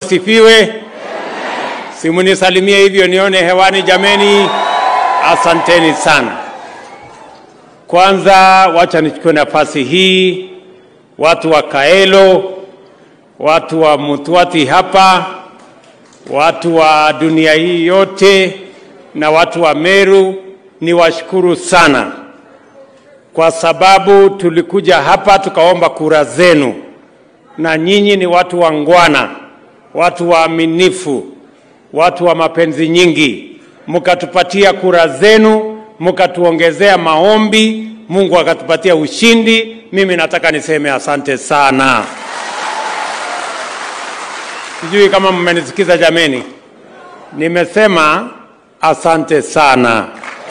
Sifiwe. Simunisalimie hivyo nione hewani jameni. Asanteni sana. Kwanza wacha nichukue nafasi hii, watu wa Kaelo, watu wa Mutwati hapa, watu wa dunia hii yote na watu wa Meru, niwashukuru sana kwa sababu tulikuja hapa tukaomba kura zenu, na nyinyi ni watu wangwana, watu waaminifu, watu wa mapenzi nyingi, mkatupatia kura zenu, mkatuongezea maombi, Mungu akatupatia ushindi. Mimi nataka niseme asante sana. Sijui kama mmenisikiza jameni, nimesema asante sana.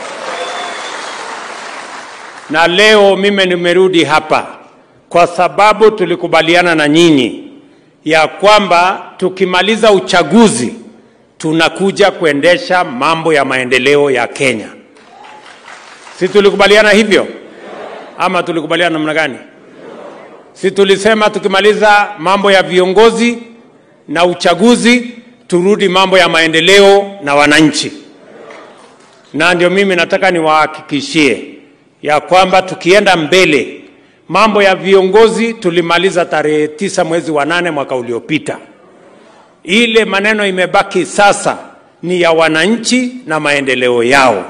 Na leo mimi nimerudi hapa kwa sababu tulikubaliana na nyinyi ya kwamba tukimaliza uchaguzi tunakuja kuendesha mambo ya maendeleo ya Kenya. Si tulikubaliana hivyo ama tulikubaliana namna gani? Si tulisema tukimaliza mambo ya viongozi na uchaguzi turudi mambo ya maendeleo na wananchi, na ndio mimi nataka niwahakikishie ya kwamba tukienda mbele, mambo ya viongozi tulimaliza tarehe tisa mwezi wa nane mwaka uliopita. Ile maneno imebaki sasa ni ya wananchi na maendeleo yao.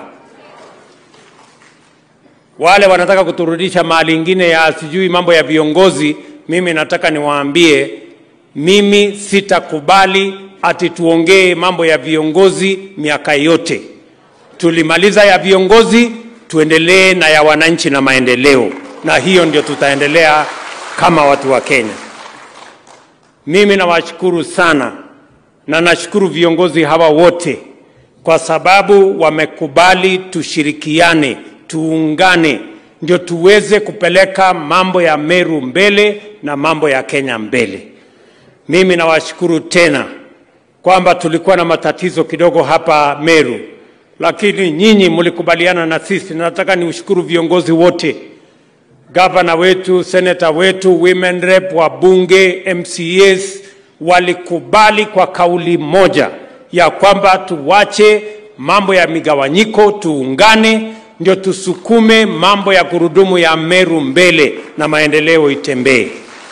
Wale wanataka kuturudisha mahali ingine ya sijui mambo ya viongozi, mimi nataka niwaambie, mimi sitakubali ati tuongee mambo ya viongozi miaka yote. Tulimaliza ya viongozi, tuendelee na ya wananchi na maendeleo, na hiyo ndio tutaendelea kama watu wa Kenya. Mimi nawashukuru sana na nashukuru viongozi hawa wote kwa sababu wamekubali tushirikiane, tuungane, ndio tuweze kupeleka mambo ya Meru mbele na mambo ya Kenya mbele. Mimi nawashukuru tena kwamba tulikuwa na matatizo kidogo hapa Meru, lakini nyinyi mlikubaliana na sisi. Nataka niushukuru viongozi wote, gavana wetu, seneta wetu, women rep, wabunge, MCAs walikubali kwa kauli moja ya kwamba tuwache mambo ya migawanyiko, tuungane, ndio tusukume mambo ya gurudumu ya Meru mbele na maendeleo itembee.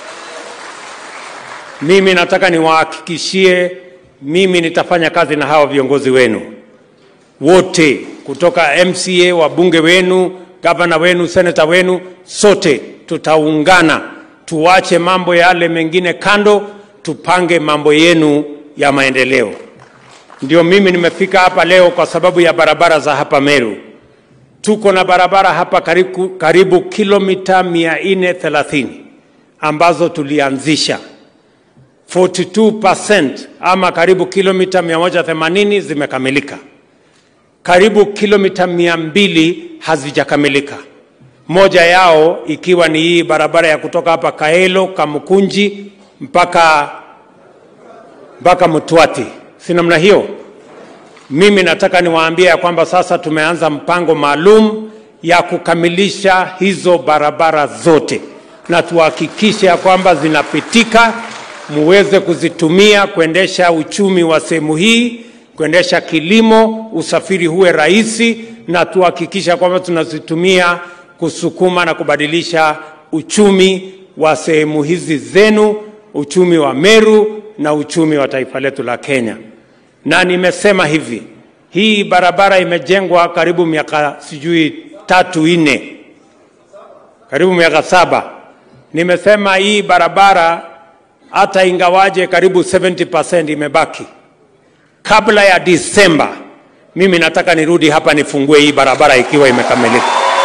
Mimi nataka niwahakikishie, mimi nitafanya kazi na hawa viongozi wenu wote, kutoka MCA, wabunge wenu, gavana wenu, seneta wenu, sote tutaungana, tuwache mambo yale mengine kando, tupange mambo yenu ya maendeleo. Ndio mimi nimefika hapa leo kwa sababu ya barabara za hapa Meru. Tuko na barabara hapa karibu, karibu kilomita 430 ambazo tulianzisha 42% ama karibu kilomita 180 zimekamilika, karibu kilomita 200 hazijakamilika. Moja yao ikiwa ni hii barabara ya kutoka hapa Kaelo Kamukunji mpaka mpaka Mtwati, si namna hiyo? Mimi nataka niwaambie ya kwamba sasa tumeanza mpango maalum ya kukamilisha hizo barabara zote, na tuhakikishe ya kwamba zinapitika, muweze kuzitumia kuendesha uchumi wa sehemu hii, kuendesha kilimo, usafiri huwe rahisi, na tuhakikisha kwamba tunazitumia kusukuma na kubadilisha uchumi wa sehemu hizi zenu, uchumi wa Meru na uchumi wa taifa letu la Kenya. Na nimesema hivi, hii barabara imejengwa karibu miaka sijui tatu nne, karibu miaka saba. Nimesema hii barabara hata ingawaje karibu 70% imebaki, kabla ya Disemba mimi nataka nirudi hapa nifungue hii barabara ikiwa imekamilika.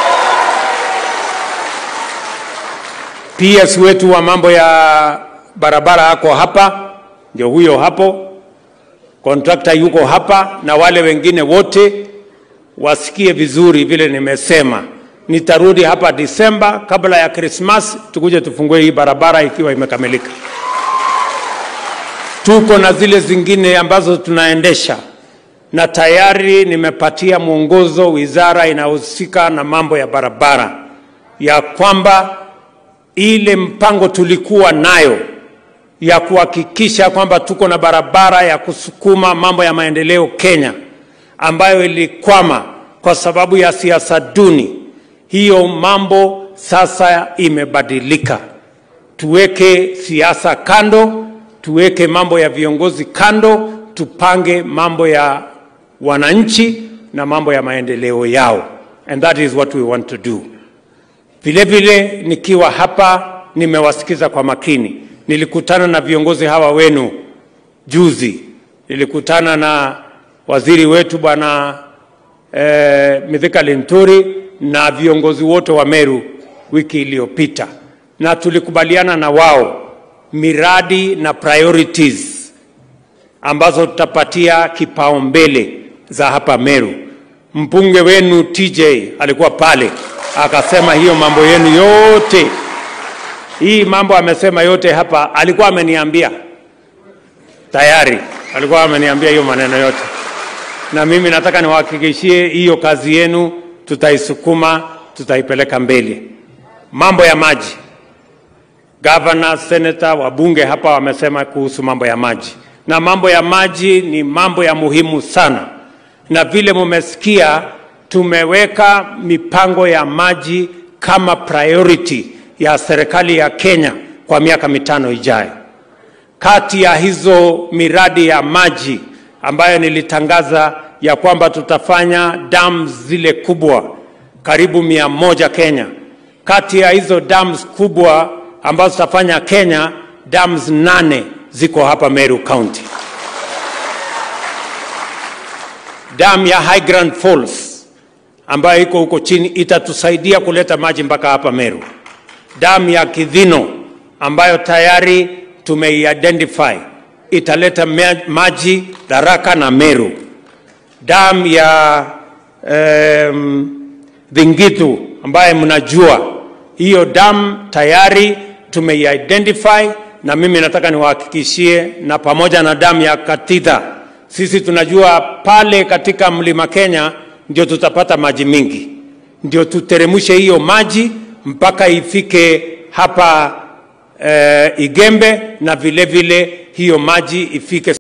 PS wetu wa mambo ya barabara ako hapa, ndio huyo hapo, kontrakta yuko hapa, na wale wengine wote wasikie vizuri vile nimesema. Nitarudi hapa Disemba kabla ya Krismas, tukuje tufungue hii barabara ikiwa imekamilika. Tuko na zile zingine ambazo tunaendesha na tayari nimepatia mwongozo wizara inayohusika na mambo ya barabara ya kwamba ile mpango tulikuwa nayo ya kuhakikisha kwamba tuko na barabara ya kusukuma mambo ya maendeleo Kenya ambayo ilikwama kwa sababu ya siasa duni. Hiyo mambo sasa imebadilika. Tuweke siasa kando, tuweke mambo ya viongozi kando, tupange mambo ya wananchi na mambo ya maendeleo yao, and that is what we want to do. Vile vile nikiwa hapa nimewasikiza kwa makini. Nilikutana na viongozi hawa wenu juzi, nilikutana na waziri wetu bwana eh, Mithika Linturi na viongozi wote wa Meru wiki iliyopita, na tulikubaliana na wao miradi na priorities ambazo tutapatia kipaumbele za hapa Meru. Mbunge wenu TJ alikuwa pale akasema hiyo mambo yenu yote, hii mambo amesema yote hapa, alikuwa ameniambia tayari, alikuwa ameniambia hiyo maneno yote, na mimi nataka niwahakikishie hiyo kazi yenu tutaisukuma, tutaipeleka mbele. Mambo ya maji, gavana, senata, wabunge hapa wamesema kuhusu mambo ya maji, na mambo ya maji ni mambo ya muhimu sana, na vile mumesikia tumeweka mipango ya maji kama priority ya serikali ya Kenya kwa miaka mitano ijayo. Kati ya hizo miradi ya maji ambayo nilitangaza ya kwamba tutafanya dams zile kubwa karibu mia moja Kenya. Kati ya hizo dams kubwa ambazo tutafanya Kenya, dams nane ziko hapa Meru County. Dam ya Highland Falls ambayo iko huko chini itatusaidia kuleta maji mpaka hapa Meru. Dam ya Kidhino ambayo tayari tumeidentify italeta maji Tharaka na Meru. Dam ya um, Dhingitu ambaye mnajua hiyo dam tayari tumeidentify, na mimi nataka niwahakikishie, na pamoja na dam ya Katitha, sisi tunajua pale katika mlima Kenya ndio tutapata maji mingi, ndio tuteremshe hiyo maji mpaka ifike hapa eh, Igembe na vile vile hiyo maji ifike